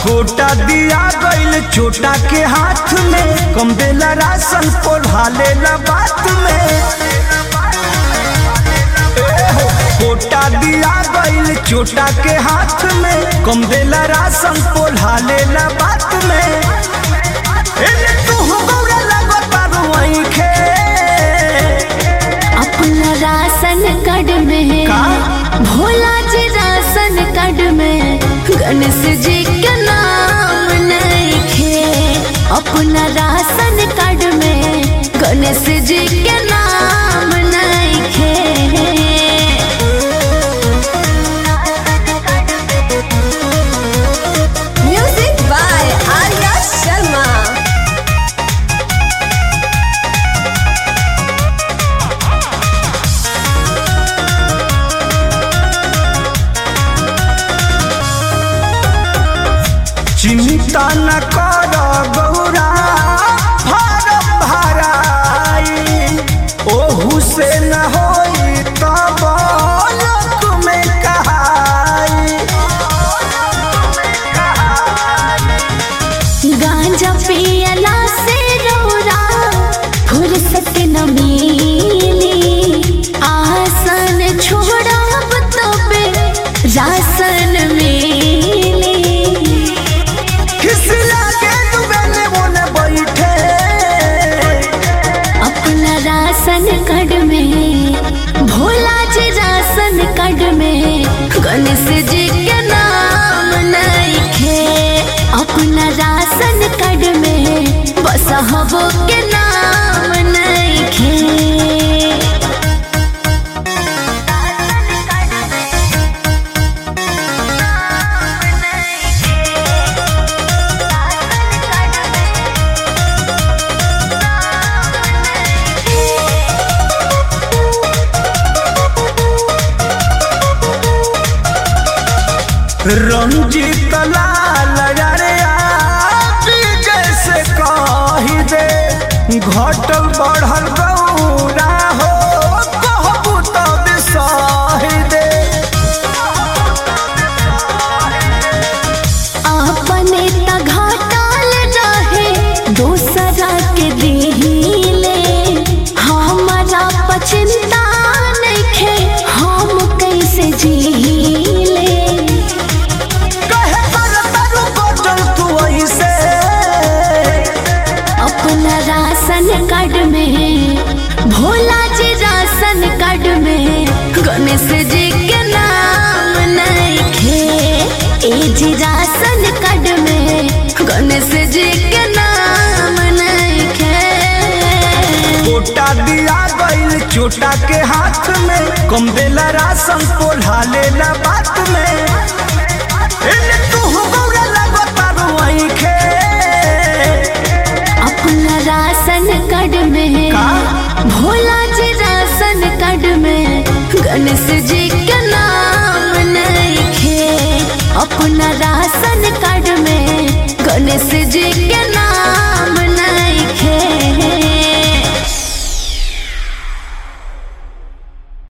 Quota दिया गईल छोटा के हाथ में कम देला राशन पोढ़ा लेला बात में ए हो, कोटा दिया गईल छोटा के हाथ में कम देला राशन पोढ़ा लेला बात में एने तू हो गौरा लगता रुआइखे अपना राशन कार्ड में का? भोला जी राशन कार्ड में गणेश जी के नाम लिखे अपना राशन कार्ड में गणेश जी के नाम लिखे Music by Arya Sharma. चिंता न कर गौरा भारत भराई ओहू से न होई तब लोक में कहाई गांजा पियला से रौरा फुर्सत न मिली आसन छोड़ब तबे राशन मिली किस लागे दुबेले बोले बैठे अपना राशन कार्ड में भोला जी राशन कार्ड में गणेश जी के नाम लिखे अपना राशन कार्ड में बस हबो के नाम लिखे रंजीत लाल रे जैसे कही दे घटल बढ़ल गौरा हो कहबू तब सही दे अपने त घाटल रहे दोसरा के दिहिले हमारा पचिंता नइखे हम कैसे जीले कहे कर तारू बचल तू ऐसे अपना राशन कार्ड में भोला जी राशन कार्ड में गणेश जी के नाम नइखे ए जी राशन कार्ड में गणेश जी के नाम नइखे कोटा दिया गईल छोटा के हाथ में कम देला राशन पोढ़ा लेला बात में एने